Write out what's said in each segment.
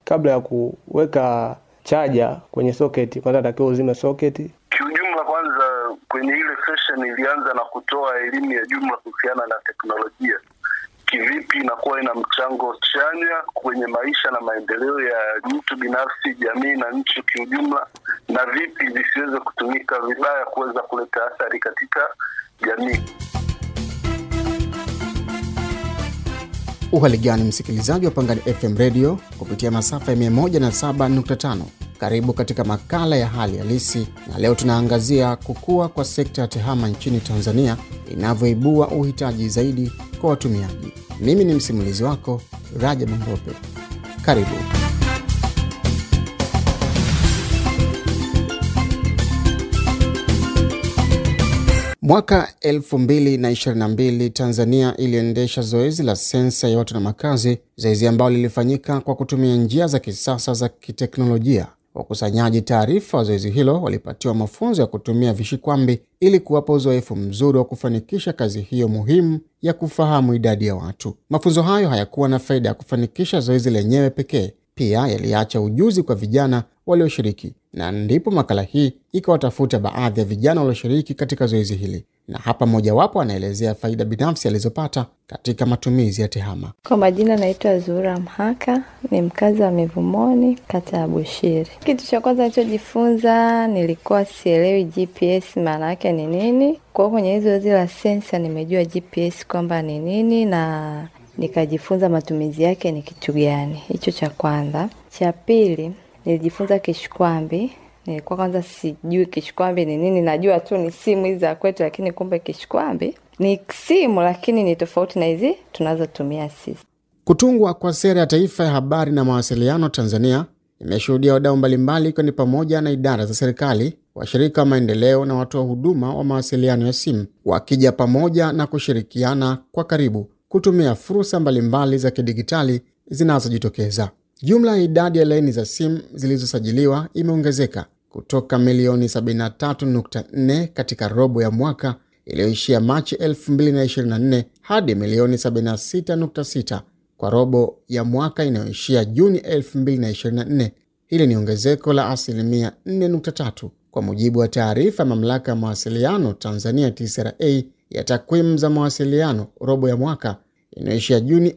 kabla ya kuweka chaja kwenye soketi, kwanza takiwa uzime soketi. Kiujumla, kwanza kwenye ile session ilianza na kutoa elimu ya jumla kuhusiana na teknolojia, kivipi inakuwa ina mchango chanya kwenye maisha na maendeleo ya mtu binafsi, jamii na nchi kiujumla, na vipi visiweze kutumika vibaya kuweza kuleta athari katika jamii. Uhali gani msikilizaji wa Pangani FM Radio kupitia masafa ya 107.5. Karibu katika makala ya hali halisi, na leo tunaangazia kukua kwa sekta ya tehama nchini Tanzania inavyoibua uhitaji zaidi kwa watumiaji. Mimi ni msimulizi wako Rajab Mrope. Karibu. Mwaka 2022 Tanzania iliendesha zoezi la sensa ya watu na makazi, zoezi ambalo lilifanyika kwa kutumia njia za kisasa za kiteknolojia. Wakusanyaji taarifa wa zoezi hilo walipatiwa mafunzo ya kutumia vishikwambi ili kuwapa uzoefu mzuri wa kufanikisha kazi hiyo muhimu ya kufahamu idadi ya watu. Mafunzo hayo hayakuwa na faida ya kufanikisha zoezi lenyewe pekee, pia yaliacha ujuzi kwa vijana walioshiriki, na ndipo makala hii ikawatafuta baadhi ya vijana walioshiriki katika zoezi hili, na hapa mmojawapo anaelezea faida binafsi alizopata katika matumizi ya tehama. Kwa majina naitwa Zuhura Mhaka, ni mkazi wa Mivumoni, kata ya Bushiri. Kitu cha kwanza nilichojifunza, nilikuwa sielewi GPS maana yake ni nini. Kwa hiyo kwenye hizo zoezi la sensa nimejua GPS kwamba ni nini na nikajifunza matumizi yake ni kitu gani. Hicho cha kwanza. Cha pili nilijifunza kishkwambi. Nilikuwa kwanza sijui kishkwambi ni nini, najua tu ni simu hizi za kwetu, lakini kumbe kishkwambi ni simu, lakini ni tofauti na hizi tunazotumia sisi. Kutungwa kwa sera ya taifa ya habari na mawasiliano Tanzania imeshuhudia wadau mbalimbali, ikiwa ni pamoja na idara za serikali, washirika wa maendeleo na watoa huduma wa mawasiliano ya simu wakija pamoja na kushirikiana kwa karibu kutumia fursa mbalimbali za kidigitali zinazojitokeza. Jumla ya idadi ya laini za simu zilizosajiliwa imeongezeka kutoka milioni 73.4 katika robo ya mwaka iliyoishia Machi 2024 hadi milioni 76.6 kwa robo ya mwaka inayoishia Juni 2024. Hili ni ongezeko la asilimia 4.3 kwa mujibu wa taarifa ya mamlaka ya mawasiliano Tanzania TCRA ya takwimu za mawasiliano robo ya mwaka inayoishia Juni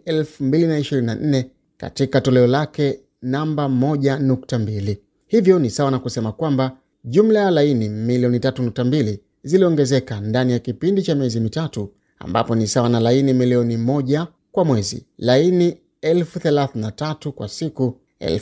2024 katika toleo lake namba 1.2. Hivyo ni sawa na kusema kwamba jumla ya laini milioni 3.2 ziliongezeka ndani ya kipindi cha miezi mitatu, ambapo ni sawa na laini milioni moja kwa mwezi, laini elfu 33 kwa siku,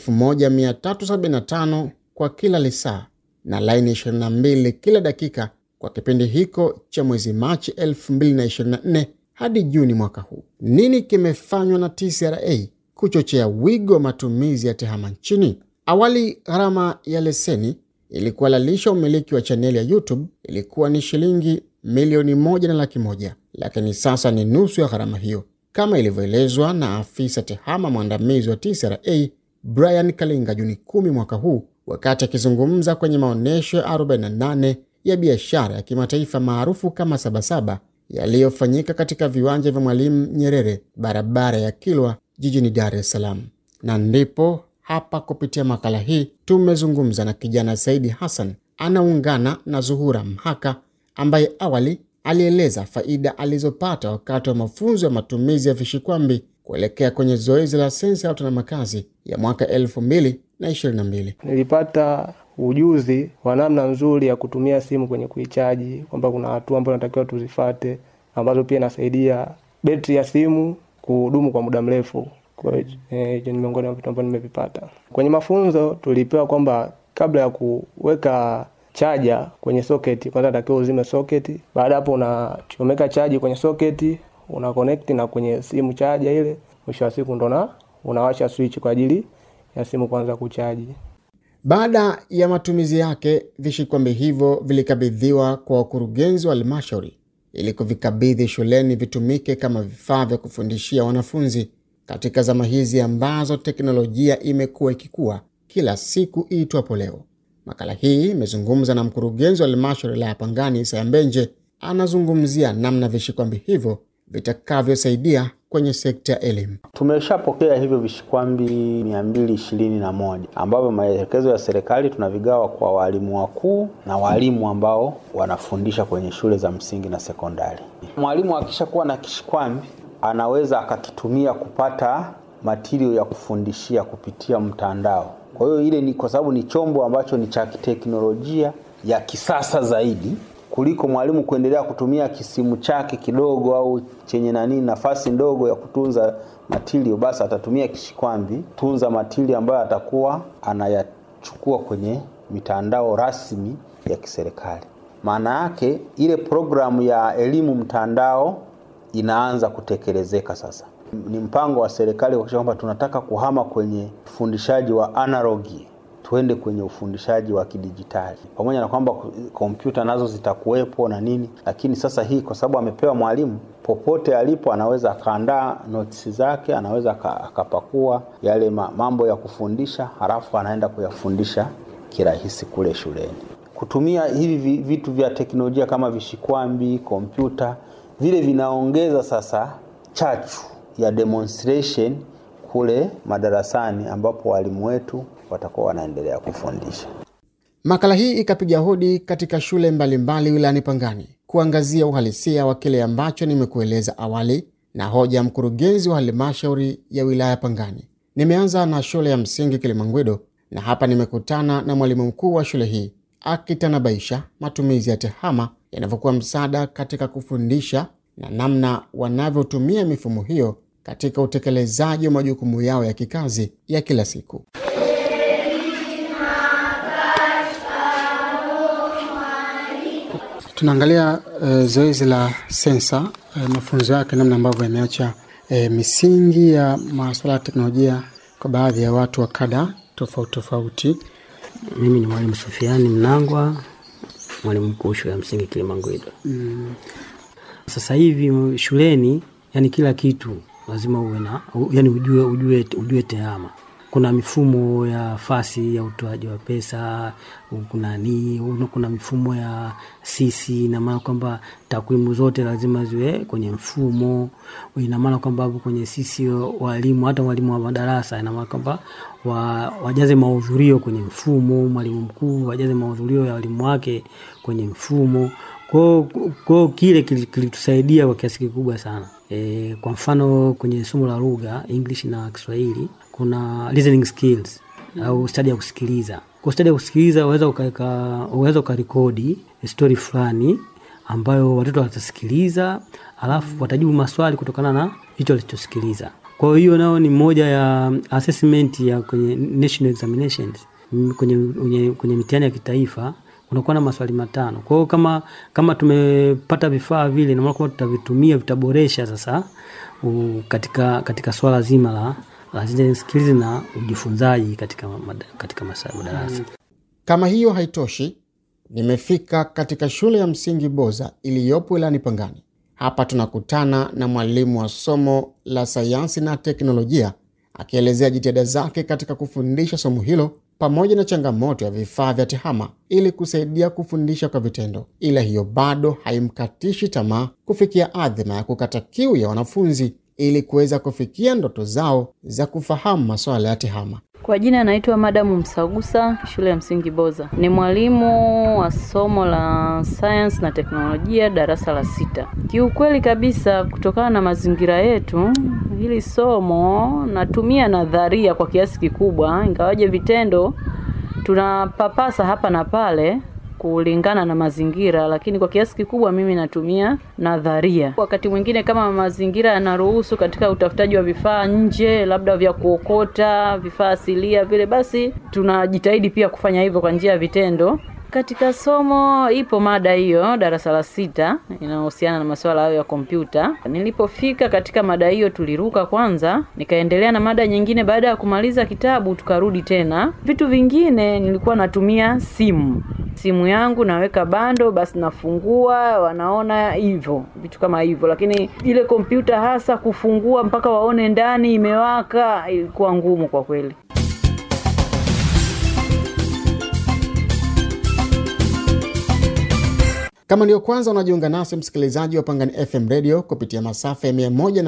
1375 kwa kila lisaa na laini 22 kila dakika kwa kipindi hiko cha mwezi Machi 2024 hadi Juni mwaka huu. Nini kimefanywa na TCRA kuchochea wigo wa matumizi ya tehama nchini? Awali, gharama ya leseni ili kuhalalisha umiliki wa chaneli ya YouTube ilikuwa ni shilingi milioni moja na laki moja, lakini sasa ni nusu ya gharama hiyo, kama ilivyoelezwa na afisa tehama mwandamizi wa TCRA Brian Kalinga Juni kumi mwaka huu wakati akizungumza kwenye maonyesho ya 48 ya biashara ya kimataifa maarufu kama Sabasaba yaliyofanyika katika viwanja vya Mwalimu Nyerere, barabara ya Kilwa jijini Dar es Salaam. Na ndipo hapa kupitia makala hii tumezungumza na kijana Saidi Hassan, anaungana na Zuhura Mhaka ambaye awali alieleza faida alizopata wakati wa mafunzo ya matumizi ya vishikwambi kuelekea kwenye zoezi la sensa ya watu na makazi ya mwaka 2022. Nilipata ujuzi wa namna nzuri ya kutumia simu kwenye kuichaji, kwamba kuna hatua ambazo natakiwa tuzifate, ambazo pia inasaidia betri ya simu kudumu kwa muda mrefu. Kwa hiyo eh, ni miongoni mwa vitu ambavyo nimevipata kwenye mafunzo. Tulipewa kwamba kabla ya kuweka chaja kwenye soketi, kwanza natakiwa uzime soketi. Baada hapo, unachomeka chaji kwenye soketi, una connect na kwenye simu chaja ile, mwisho wa siku ndo na unawasha switch kwa ajili ya simu kuanza kuchaji. Baada ya matumizi yake, vishikwambi hivyo vilikabidhiwa kwa wakurugenzi wa halmashauri ili kuvikabidhi shuleni vitumike kama vifaa vya kufundishia wanafunzi katika zama hizi ambazo teknolojia imekuwa ikikua kila siku iitwapo leo. Makala hii imezungumza na mkurugenzi wa halmashauri la Pangani, Isaya Mbenje. Anazungumzia namna vishikwambi hivyo vitakavyosaidia kwenye sekta ya elimu. Tumeshapokea hivyo vishikwambi mia mbili ishirini na moja ambavyo maelekezo ya serikali tunavigawa kwa walimu wakuu na walimu ambao wanafundisha kwenye shule za msingi na sekondari. Mwalimu akishakuwa na kishikwambi anaweza akakitumia kupata matirio ya kufundishia kupitia mtandao. Kwa hiyo ile ni kwa sababu ni chombo ambacho ni cha kiteknolojia ya kisasa zaidi kuliko mwalimu kuendelea kutumia kisimu chake kidogo au chenye nani nafasi ndogo ya kutunza matirio, basi atatumia kishikwambi tunza matirio ambayo atakuwa anayachukua kwenye mitandao rasmi ya kiserikali. Maana yake ile programu ya elimu mtandao inaanza kutekelezeka sasa. Ni mpango wa serikali kuhakikisha kwamba tunataka kuhama kwenye ufundishaji wa analogi tuende kwenye ufundishaji wa kidijitali, pamoja na kwamba kompyuta nazo zitakuwepo na nini, lakini sasa hii kwa sababu amepewa mwalimu, popote alipo anaweza akaandaa notisi zake, anaweza akapakua yale mambo ya kufundisha, halafu anaenda kuyafundisha kirahisi kule shuleni. Kutumia hivi vitu vya teknolojia kama vishikwambi, kompyuta, vile vinaongeza sasa chachu ya demonstration kule madarasani ambapo walimu wetu watakuwa wanaendelea kufundisha. Makala hii ikapiga hodi katika shule mbalimbali wilayani Pangani kuangazia uhalisia wa kile ambacho nimekueleza awali na hoja ya mkurugenzi wa halmashauri ya wilaya Pangani. Nimeanza na shule ya msingi Kilimangwedo na hapa nimekutana na mwalimu mkuu wa shule hii akitanabaisha matumizi ya TEHAMA yanavyokuwa msaada katika kufundisha na namna wanavyotumia mifumo hiyo katika utekelezaji wa majukumu yao ya kikazi ya kila siku. Tunaangalia uh, zoezi la sensa uh, mafunzo yake, namna ambavyo yameacha uh, misingi ya masuala ya teknolojia kwa baadhi ya watu wa kada tofauti tofauti. Mimi ni mwalimu Sufiani Mnangwa, mwalimu mkuu shule ya msingi Kilimangwido. Mm. Sasa hivi shuleni, yani kila kitu lazima uwe na yani ujue, ujue, ujue tehama kuna mifumo ya fasi ya utoaji wa pesa kuna ni kuna mifumo ya sisi ina maana kwamba takwimu zote lazima ziwe kwenye mfumo ina maana kwamba hapo kwenye sisi walimu hata walimu wa madarasa ina maana kwamba wa, wajaze mahudhurio kwenye mfumo mwalimu mkuu wajaze mahudhurio ya walimu wake kwenye mfumo kwao kwao kile kilitusaidia kwa kiasi kikubwa sana e, kwa mfano kwenye somo la lugha english na kiswahili kuna listening skills mm. au stadi ya kusikiliza kwa stadi ya kusikiliza unaweza unaweza ukarekodi stori fulani ambayo watoto watasikiliza alafu watajibu maswali kutokana na hicho walichosikiliza kwa hiyo nao ni moja ya assessment ya kwenye national examinations kwenye, kwenye, kwenye mitihani ya kitaifa unakuwa na maswali matano kwa hiyo kama kama tumepata vifaa vile namaana kwamba tutavitumia vitaboresha sasa u, katika katika swala zima la la skills na ujifunzaji katika, katika madarasa. Kama hiyo haitoshi, nimefika katika shule ya msingi Boza iliyopo wilayani Pangani. Hapa tunakutana na mwalimu wa somo la sayansi na teknolojia akielezea jitihada zake katika kufundisha somo hilo pamoja na changamoto ya vifaa vya TEHAMA ili kusaidia kufundisha kwa vitendo, ila hiyo bado haimkatishi tamaa kufikia adhima ya kukata kiu ya wanafunzi ili kuweza kufikia ndoto zao za kufahamu masuala ya TEHAMA. Kwa jina naitwa Madamu Msagusa, shule ya msingi Boza. Ni mwalimu wa somo la science na teknolojia darasa la sita. Kiukweli kabisa, kutokana na mazingira yetu, hili somo natumia nadharia kwa kiasi kikubwa, ingawaje vitendo tunapapasa hapa na pale kulingana na mazingira, lakini kwa kiasi kikubwa mimi natumia nadharia. Wakati mwingine kama mazingira yanaruhusu katika utafutaji wa vifaa nje, labda vya kuokota, vifaa asilia vile, basi tunajitahidi pia kufanya hivyo kwa njia ya vitendo. Katika somo ipo mada hiyo darasa la sita inayohusiana na masuala hayo ya kompyuta. Nilipofika katika mada hiyo tuliruka kwanza, nikaendelea na mada nyingine. Baada ya kumaliza kitabu tukarudi tena. Vitu vingine nilikuwa natumia simu simu yangu naweka bando, basi nafungua, wanaona hivyo vitu kama hivyo, lakini ile kompyuta hasa kufungua mpaka waone ndani imewaka ilikuwa ngumu kwa kweli. Kama ndiyo kwanza unajiunga nasi, msikilizaji wa Pangani FM Radio kupitia masafa ya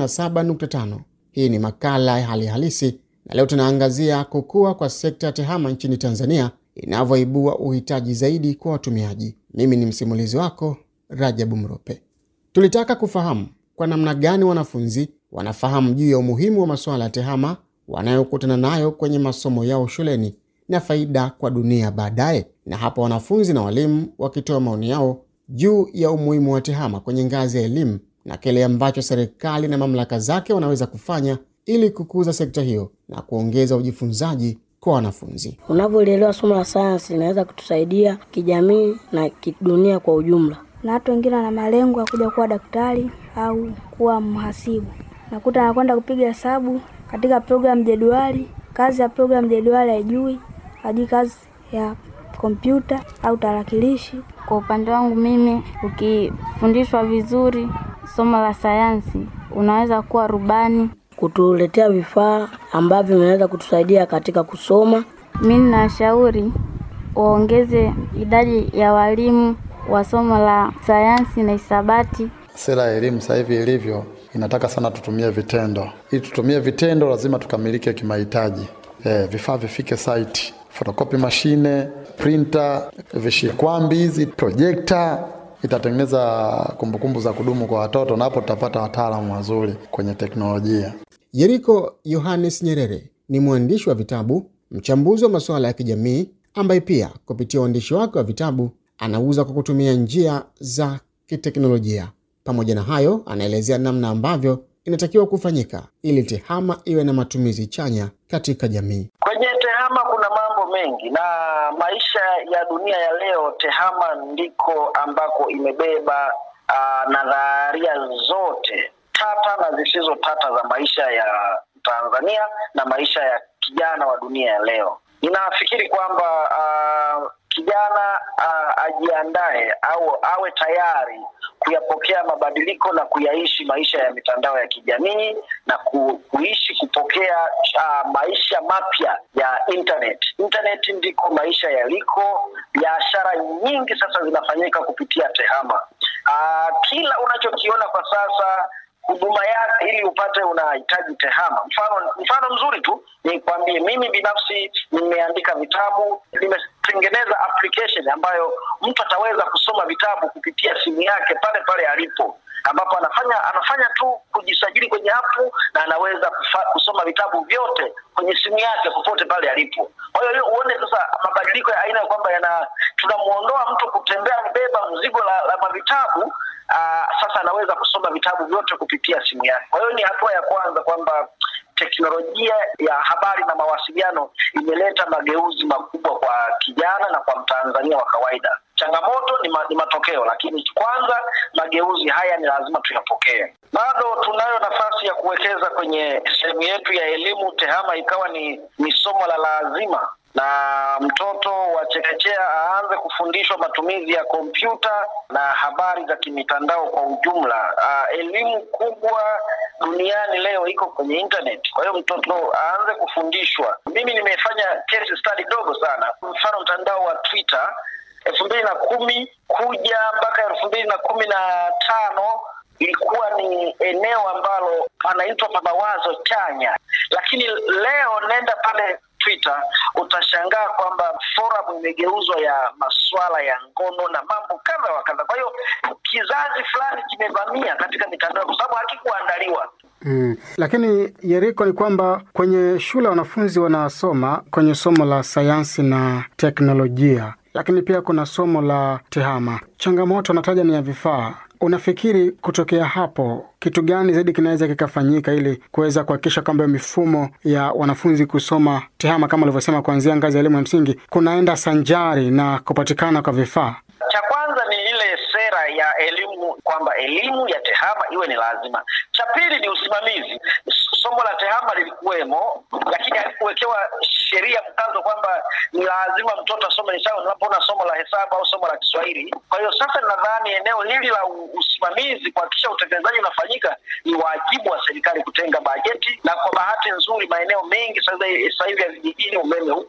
107.5, hii ni makala ya hali halisi, na leo tunaangazia kukua kwa sekta ya tehama nchini Tanzania inavyoibua uhitaji zaidi kwa watumiaji. Mimi ni msimulizi wako Rajabu Mrope. Tulitaka kufahamu kwa namna gani wanafunzi wanafahamu juu ya umuhimu wa masuala ya tehama wanayokutana nayo kwenye masomo yao shuleni na faida kwa dunia baadaye, na hapa wanafunzi na walimu wakitoa maoni yao juu ya umuhimu wa tehama kwenye ngazi ya elimu na kile ambacho serikali na mamlaka zake wanaweza kufanya ili kukuza sekta hiyo na kuongeza ujifunzaji kwa wanafunzi. Unavyolielewa somo la sayansi linaweza kutusaidia kijamii na kidunia kwa ujumla. na watu wengine wana malengo ya kuja kuwa daktari au kuwa mhasibu. Nakuta anakwenda kupiga hesabu katika program jedwali, kazi ya program jedwali haijui, hajui kazi ya kompyuta au tarakilishi. Kwa upande wangu mimi, ukifundishwa vizuri somo la sayansi, unaweza kuwa rubani. Kutuletea vifaa ambavyo vinaweza kutusaidia katika kusoma. Mi ninashauri waongeze idadi ya walimu wa somo la sayansi na hisabati. Sera ya elimu sasa hivi ilivyo inataka sana tutumie vitendo. Ili tutumie vitendo, lazima tukamilike kimahitaji. Eh, vifaa vifike site, photocopy mashine, printer, vishikwambi hizi, projector itatengeneza kumbukumbu za kudumu kwa watoto, na hapo tutapata wataalamu wazuri kwenye teknolojia. Yeriko Yohanes Nyerere ni mwandishi wa vitabu, mchambuzi wa masuala ya kijamii, ambaye pia kupitia uandishi wake wa vitabu anauza kwa kutumia njia za kiteknolojia. Pamoja na hayo, anaelezea namna ambavyo inatakiwa kufanyika ili tehama iwe na matumizi chanya katika jamii. Kwenye tehama kuna mambo mengi, na maisha ya dunia ya leo, tehama ndiko ambako imebeba uh, nadharia zote tata na zisizo tata za maisha ya Tanzania na maisha ya kijana wa dunia ya leo. Ninafikiri kwamba uh, kijana uh, ajiandae au awe tayari kuyapokea mabadiliko na kuyaishi maisha ya mitandao ya kijamii na ku, kuishi kupokea uh, maisha mapya ya internet. Internet ndiko maisha yaliko. Biashara nyingi sasa zinafanyika kupitia tehama. Uh, kila unachokiona kwa sasa huduma yake ili upate unahitaji tehama. Mfano mfano mzuri tu nikwambie, mimi binafsi nimeandika vitabu, nimetengeneza application ambayo mtu ataweza kusoma vitabu kupitia simu yake pale pale alipo, ambapo anafanya anafanya tu kujisajili kwenye apu na anaweza kufa, kusoma vitabu vyote kwenye simu yake popote pale alipo. Kwa hiyo uone sasa mabadiliko ya aina ya kwamba yana tunamuondoa mtu kutembea mbeba mzigo la, la mavitabu Aa, sasa anaweza kusoma vitabu vyote kupitia simu yake. Kwa hiyo ni hatua ya kwanza kwamba teknolojia ya habari na mawasiliano imeleta mageuzi makubwa kwa kijana na kwa Mtanzania wa kawaida. Changamoto ni, ma, ni matokeo, lakini kwanza mageuzi haya ni lazima tuyapokee. Bado tunayo nafasi ya kuwekeza kwenye sehemu yetu ya elimu, tehama ikawa ni, ni somo la lazima na mtoto wa chekechea aanze kufundishwa matumizi ya kompyuta na habari za kimitandao kwa ujumla. Uh, elimu kubwa duniani leo iko kwenye internet, kwa hiyo mtoto aanze kufundishwa. Mimi nimefanya case study dogo sana, mfano mtandao wa Twitter elfu mbili na kumi kuja mpaka elfu mbili na kumi na tano ilikuwa ni eneo ambalo panaitwa pa mawazo chanya, lakini leo nenda pale Twitter utashangaa kwamba forum imegeuzwa ya masuala ya ngono na mambo kadha wa kadha. Kwa hiyo kizazi fulani kimevamia katika mitandao kwa sababu hakikuandaliwa. Mm. Lakini Yeriko, ni kwamba kwenye shule wanafunzi wanasoma kwenye somo la sayansi na teknolojia, lakini pia kuna somo la tehama. Changamoto anataja ni ya vifaa. Unafikiri kutokea hapo kitu gani zaidi kinaweza kikafanyika ili kuweza kuhakikisha kwamba mifumo ya wanafunzi kusoma tehama kama ulivyosema, kuanzia ngazi ya elimu ya msingi kunaenda sanjari na kupatikana kwa vifaa? Cha kwanza ni ile sera ya elimu kwamba elimu ya tehama iwe ni lazima. Cha pili ni usimamizi. Somo la tehama lilikuwemo, lakini halikuwekewa sheria mkazo kwamba ni lazima mtoto asome. Ni sawa unapoona somo la hesabu au somo la Kiswahili. Kwa hiyo sasa nadhani eneo hili la usimamizi, kuhakikisha utekelezaji unafanyika, ni wajibu wa serikali kutenga bajeti, na kwa bahati nzuri maeneo mengi sasa hivi ya vijijini umeme upo,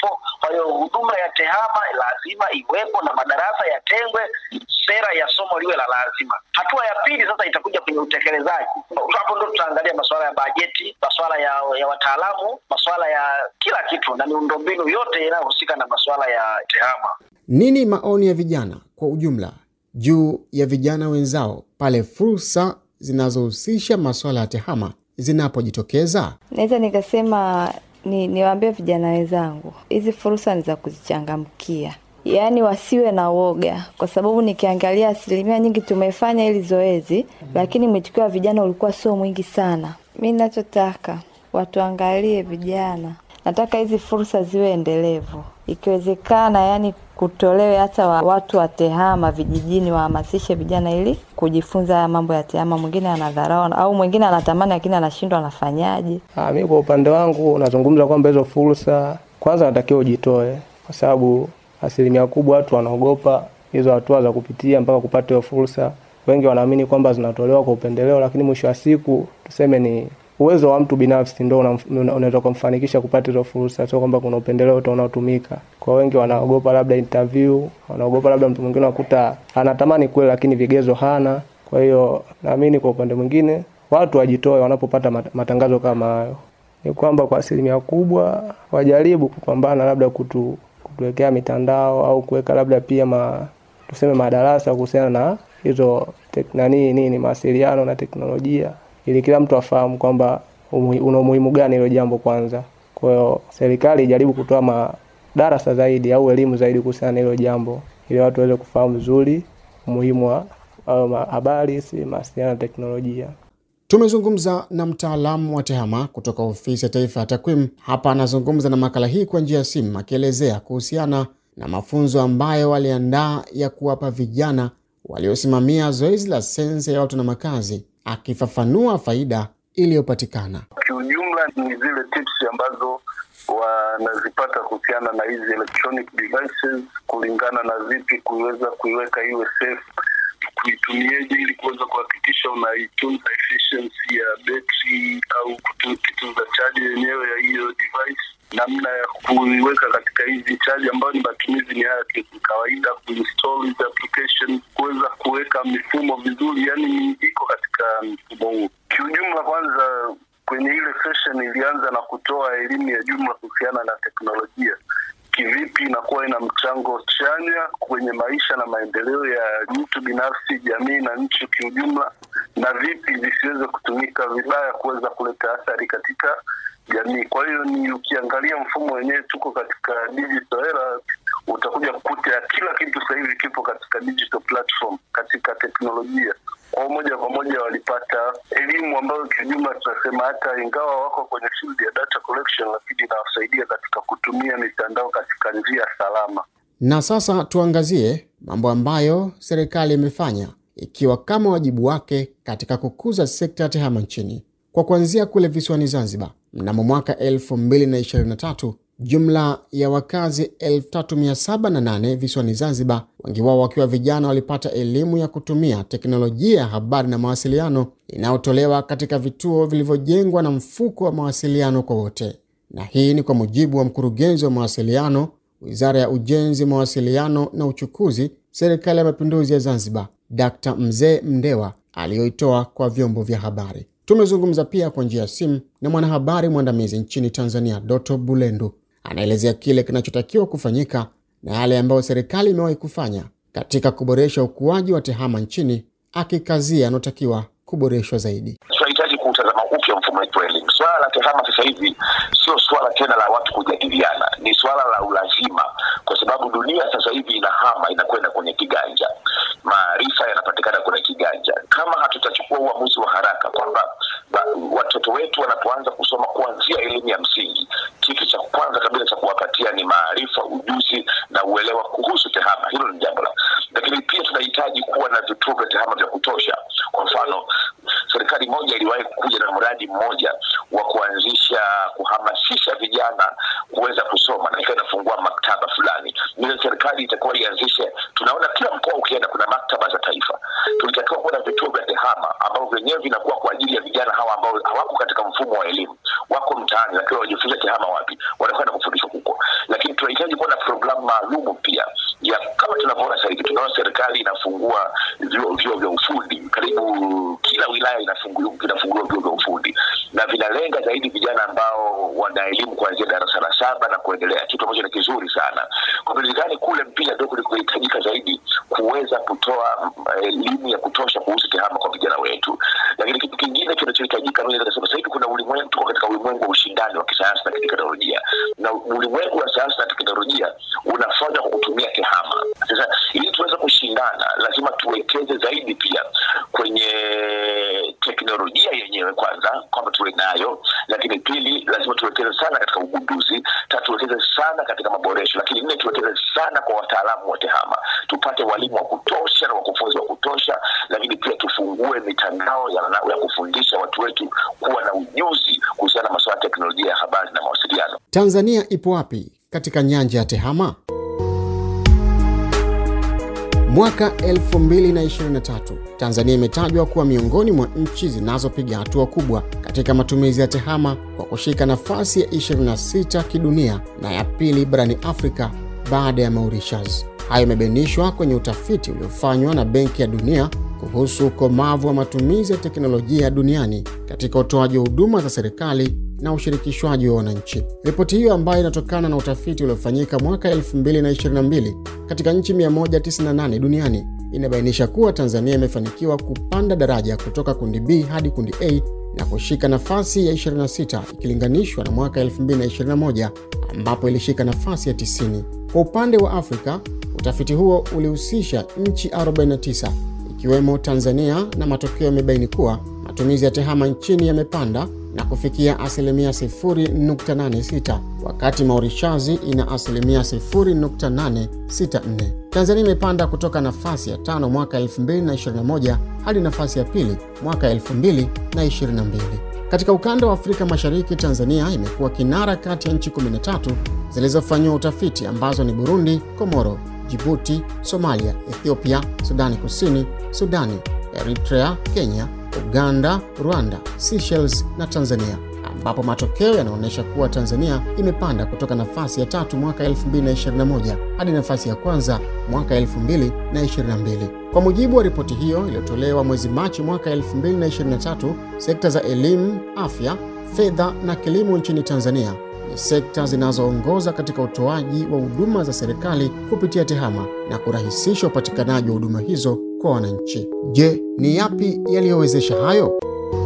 Kwa hiyo huduma ya tehama lazima iwepo na madarasa yatengwe, sera ya somo liwe la lazima. Hatua ya pili sasa itakuja kwenye utekelezaji. Hapo ndo tutaangalia masuala ya bajeti, masuala ya, ya wataalamu, masuala ya kila kitu na miundombinu yote inayohusika na masuala ya tehama. Nini maoni ya vijana kwa ujumla juu ya vijana wenzao pale fursa zinazohusisha masuala ya tehama zinapojitokeza? Naweza nikasema ni niwaambie vijana wenzangu, hizi fursa ni za kuzichangamkia, yaani wasiwe na woga, kwa sababu nikiangalia asilimia nyingi tumefanya hili zoezi, lakini mwitikio wa vijana ulikuwa sio mwingi sana. Mi nachotaka watuangalie vijana, nataka hizi fursa ziwe endelevu, ikiwezekana, yani kutolewe hata wa, watu wa tehama vijijini wahamasishe vijana ili kujifunza haya mambo ya tehama. Mwingine anadharau au mwingine anatamani lakini anashindwa, anafanyaje? Ah, mi kwa upande wangu nazungumza kwamba hizo fursa kwanza natakiwa ujitoe, kwa sababu asilimia kubwa watu wanaogopa hizo hatua za kupitia mpaka kupata hiyo fursa. Wengi wanaamini kwamba zinatolewa kwa upendeleo, lakini mwisho wa siku tuseme ni uwezo wa mtu binafsi ndo unaweza kumfanikisha kupata hizo fursa, sio kwamba kuna upendeleo tu unaotumika. Kwa wengi wanaogopa labda interview, wanaogopa labda mtu mwingine wakuta anatamani kweli, lakini vigezo hana. Kwa hiyo naamini kwa upande mwingine watu wajitoe wanapopata matangazo kama hayo. Ni kwamba kwa asilimia kubwa wajaribu kupambana labda kutu, kutuwekea mitandao au kuweka labda pia ma, tuseme madarasa kuhusiana na hizo nani nini mawasiliano na teknolojia ili kila mtu afahamu kwamba una umuhimu gani hilo jambo kwanza. Kwa hiyo serikali ijaribu kutoa madarasa zaidi au elimu zaidi kuhusiana na hilo jambo, ili watu waweze kufahamu vizuri umuhimu wa habari, si mawasiliano na teknolojia. Tumezungumza na mtaalamu wa tehama kutoka Ofisi ya Taifa ya Takwimu. Hapa anazungumza na makala hii kwa njia ya simu, akielezea kuhusiana na mafunzo ambayo waliandaa ya kuwapa vijana waliosimamia zoezi la sensa ya watu na makazi akifafanua faida iliyopatikana. Kiujumla ni zile tips ambazo wanazipata kuhusiana na hizi electronic devices, kulingana na vipi kuiweza kuiweka iwe safe, kuitumieje ili kuweza kuhakikisha unaitunza efficiency ya betri au kutunza chaji yenyewe ya hiyo device, namna ya kuiweka katika hizi chaji ambayo ni matumizi ni haya kawaida, kuinstall hizi application, kuweza kuweka mifumo vizuri, yani iko katika mfumo huu. Kiujumla, kwanza kwenye ile session ilianza na kutoa elimu ya jumla kuhusiana na teknolojia kivipi inakuwa ina mchango chanya kwenye maisha na maendeleo ya mtu binafsi, jamii na nchi kiujumla, na vipi zisiweze kutumika vibaya kuweza kuleta athari katika jamii. Kwa hiyo ni ukiangalia mfumo wenyewe, tuko katika digital era, utakuja kukuta kila kitu sasa hivi kipo katika digital platform, katika teknolojia. Kwa moja kwa moja walipata elimu ambayo kiujumla tunasema hata ingawa wako kwenye field ya data collection, lakini inawasaidia katika kutumia mitandao katika njia salama. Na sasa tuangazie mambo ambayo serikali imefanya ikiwa kama wajibu wake katika kukuza sekta ya tehama nchini. Kwa kuanzia kule visiwani Zanzibar, mnamo mwaka 2023 jumla ya wakazi 3708 visiwani Zanzibar, wengi wao wakiwa vijana, walipata elimu ya kutumia teknolojia ya habari na mawasiliano inayotolewa katika vituo vilivyojengwa na mfuko wa mawasiliano kwa wote. Na hii ni kwa mujibu wa mkurugenzi wa mawasiliano, Wizara ya Ujenzi, Mawasiliano na Uchukuzi, Serikali ya Mapinduzi ya Zanzibar, Dkt. Mzee Mndewa aliyoitoa kwa vyombo vya habari. Tumezungumza pia kwa njia ya simu na mwanahabari mwandamizi nchini Tanzania, Doto Bulendu. Anaelezea kile kinachotakiwa kufanyika na yale ambayo serikali imewahi kufanya katika kuboresha ukuaji wa tehama nchini, akikazia anaotakiwa kuboreshwa zaidi. Tunahitaji kuutazama upya mfumo wetu wa elimu. Swala la tehama sasa hivi sio swala tena la watu kujadiliana, ni swala la ulazima, kwa sababu dunia sasa hivi inahama, inakwenda kwenye kiganja, maarifa yanapatikana kwenye kiganja. Kama hatutachukua uamuzi wa haraka kwamba watoto wetu wanapoanza kusoma kuanzia elimu ya msingi, kitu cha kwanza kabisa cha kuwapatia ni maarifa, ujuzi na uelewa kuhusu tehama. Hilo ni jambo la, lakini pia tunahitaji kuwa na vituo vya tehama vya kutosha. Kwa mfano, serikali moja iliwahi kuja na mradi mmoja wa kuanzisha kuhamasisha vijana kuweza kusoma na ikawa inafungua maktaba fulani. Ile serikali itakuwa ianzishe, tunaona kila mkoa ukienda kuna maktaba za taifa. Tulitakiwa kuwa na vituo vya tehama ambavyo vyenyewe vinakuwa kwa ajili ya vijana hawa ambao hawako katika mfumo wa elimu, wako mtaani, lakini wajifunza tehama wapi? Wanakwenda kufundishwa huko, lakini tunahitaji kuwa na programu maalumu pia ya kama tunavyoona sasa hivi, tunaona serikali inafungua vyuo vyuo vya ufundi karibu kila wilaya inafunguliwa inafunguliwa vyuo vya ufundi na vinalenga zaidi vijana ambao wana elimu kuanzia darasa la saba na kuendelea, kitu ambacho ni kizuri sana. Kwa hivyo nilidhani kule pia ndio kulikohitajika zaidi kuweza kutoa elimu ya kutosha kuhusu tehama kwa vijana wetu. Lakini kitu kingine kinachohitajika, mimi naweza kusema sasa hivi kuna ulimwengu, tuko katika ulimwengu wa ushindani wa kisayansi na kiteknolojia, na ulimwengu wa sayansi na teknolojia unafanywa kwa kutumia tehama. Sasa ili tuweze kushindana, lazima tuwekeze zaidi pia kwenye teknolojia yenyewe kwanza, kwamba tuwe nayo, lakini pili, lazima tuwekeze sana katika ugunduzi, tatu tuwekeze sana katika maboresho, lakini nne tuwekeze sana kwa wataalamu wa tehama, tupate walimu wa kutosha na wakufunzi wa kutosha, lakini pia tufungue mitandao ya, ya kufundisha watu wetu kuwa na ujuzi kuhusiana na masuala ya teknolojia ya habari na mawasiliano. Tanzania ipo wapi katika nyanja ya tehama? Mwaka 2023 Tanzania imetajwa kuwa miongoni mwa nchi zinazopiga hatua kubwa katika matumizi ya tehama kwa kushika nafasi ya 26 kidunia na ya pili barani Afrika baada ya Mauritius. Hayo imebainishwa kwenye utafiti uliofanywa na Benki ya Dunia kuhusu ukomavu wa matumizi ya teknolojia duniani katika utoaji wa huduma za serikali na ushirikishwaji wa wananchi. Ripoti hiyo ambayo inatokana na utafiti uliofanyika mwaka 2022 katika nchi 198 duniani inabainisha kuwa Tanzania imefanikiwa kupanda daraja kutoka kundi B hadi kundi A na kushika nafasi ya 26 ikilinganishwa na mwaka 2021 ambapo ilishika nafasi ya 90. Kwa upande wa Afrika, utafiti huo ulihusisha nchi 49 ikiwemo Tanzania na matokeo yamebaini kuwa matumizi ya tehama nchini yamepanda na kufikia asilimia 0.86 wakati Mauritius ina asilimia 0.864. Tanzania imepanda kutoka nafasi ya tano mwaka 2021 hadi nafasi ya pili mwaka 2022. Katika ukanda wa Afrika Mashariki, Tanzania imekuwa kinara kati ya nchi 13 zilizofanyiwa utafiti ambazo ni Burundi, Komoro, Jibuti, Somalia, Ethiopia, Sudani Kusini, Sudani, Eritrea, Kenya, Uganda, Rwanda, Seychelles na Tanzania, ambapo matokeo yanaonyesha kuwa Tanzania imepanda kutoka nafasi ya tatu mwaka 2021 hadi nafasi ya kwanza mwaka 2022. Kwa mujibu wa ripoti hiyo iliyotolewa mwezi Machi mwaka 2023, sekta za elimu, afya, fedha na kilimo nchini Tanzania ni sekta zinazoongoza katika utoaji wa huduma za serikali kupitia tehama na kurahisisha upatikanaji wa huduma hizo kwa wananchi. Je, ni yapi yaliyowezesha hayo?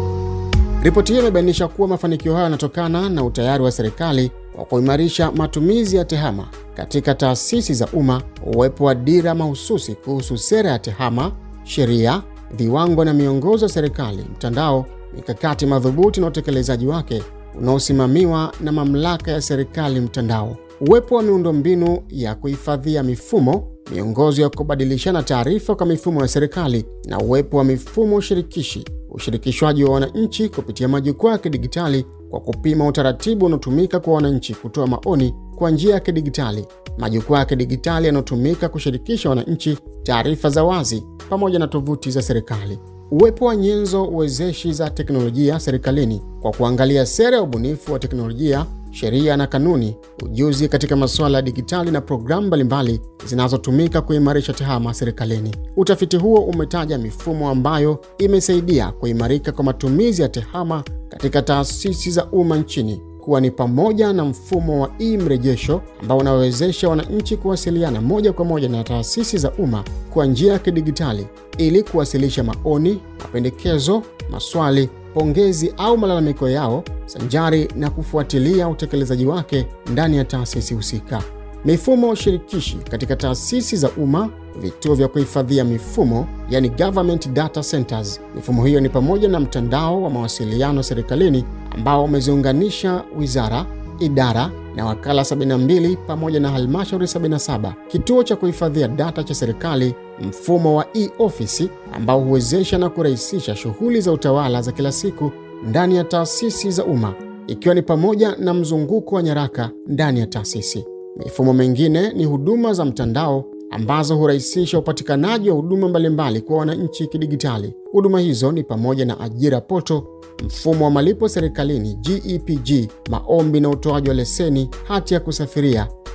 Ripoti hiyo imebainisha kuwa mafanikio hayo yanatokana na utayari wa serikali wa kuimarisha matumizi ya tehama katika taasisi za umma, uwepo wa dira mahususi kuhusu sera ya tehama, sheria, viwango na miongozo ya serikali, mtandao, mikakati madhubuti na utekelezaji wake unaosimamiwa na mamlaka ya serikali mtandao, uwepo wa miundombinu ya kuhifadhia mifumo, miongozo ya kubadilishana taarifa kwa mifumo ya serikali na uwepo wa mifumo shirikishi, ushirikishwaji wa wananchi kupitia majukwaa ya kidigitali kwa kupima utaratibu unaotumika kwa wananchi kutoa maoni kwa njia ya kidigitali, majukwaa ya kidigitali yanayotumika kushirikisha wananchi, taarifa za wazi pamoja na tovuti za serikali uwepo wa nyenzo uwezeshi za teknolojia serikalini kwa kuangalia sera ya ubunifu wa teknolojia, sheria na kanuni, ujuzi katika masuala ya digitali na programu mbalimbali zinazotumika kuimarisha tehama serikalini. Utafiti huo umetaja mifumo ambayo imesaidia kuimarika kwa matumizi ya tehama katika taasisi za umma nchini kuwa ni pamoja na mfumo wa e-mrejesho ambao unawezesha wananchi kuwasiliana moja kwa moja na taasisi za umma kwa njia ya kidigitali ili kuwasilisha maoni, mapendekezo, maswali, pongezi au malalamiko yao sanjari na kufuatilia utekelezaji wake ndani ya taasisi husika. Mifumo shirikishi katika taasisi za umma, vituo vya kuhifadhia mifumo, yani government data centers. Mifumo hiyo ni pamoja na mtandao wa mawasiliano serikalini ambao umeziunganisha wizara, idara na wakala 72 pamoja na halmashauri 77, kituo cha kuhifadhia data cha serikali, mfumo wa e-office ambao huwezesha na kurahisisha shughuli za utawala za kila siku ndani ya taasisi za umma, ikiwa ni pamoja na mzunguko wa nyaraka ndani ya taasisi. Mifumo mingine ni huduma za mtandao ambazo hurahisisha upatikanaji wa huduma mbalimbali kwa wananchi kidigitali. Huduma hizo ni pamoja na ajira poto, mfumo wa malipo serikalini GEPG, maombi na utoaji wa leseni, hati ya kusafiria,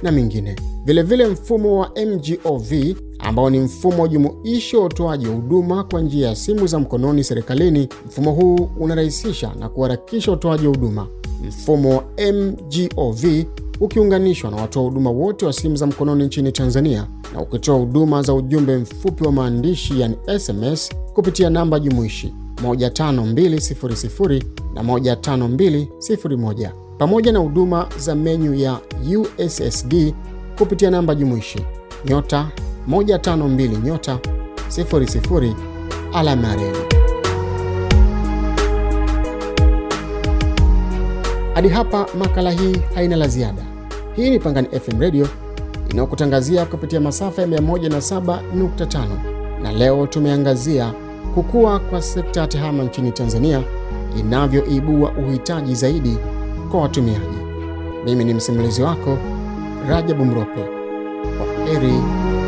na mingine. Vilevile mfumo wa MGOV ambao ni mfumo jumuishi wa utoaji wa huduma kwa njia ya simu za mkononi serikalini. Mfumo huu unarahisisha na kuharakisha utoaji wa huduma. Mfumo wa MGOV ukiunganishwa na watoa huduma wote wa simu za mkononi nchini Tanzania na ukitoa huduma za ujumbe mfupi wa maandishi yani SMS kupitia namba jumuishi 15200 na 15201 pamoja na huduma za menyu ya USSD kupitia namba jumuishi nyota 152 nyota 00 alama ya reli. Hadi hapa makala hii haina la ziada. Hii ni Pangani FM Radio inayokutangazia kupitia masafa ya 107.5 na leo tumeangazia kukua kwa sekta ya tehama nchini Tanzania inavyoibua uhitaji zaidi kwa watumiaji. Mimi ni msimulizi wako Rajabu Mrope. Kwa heri.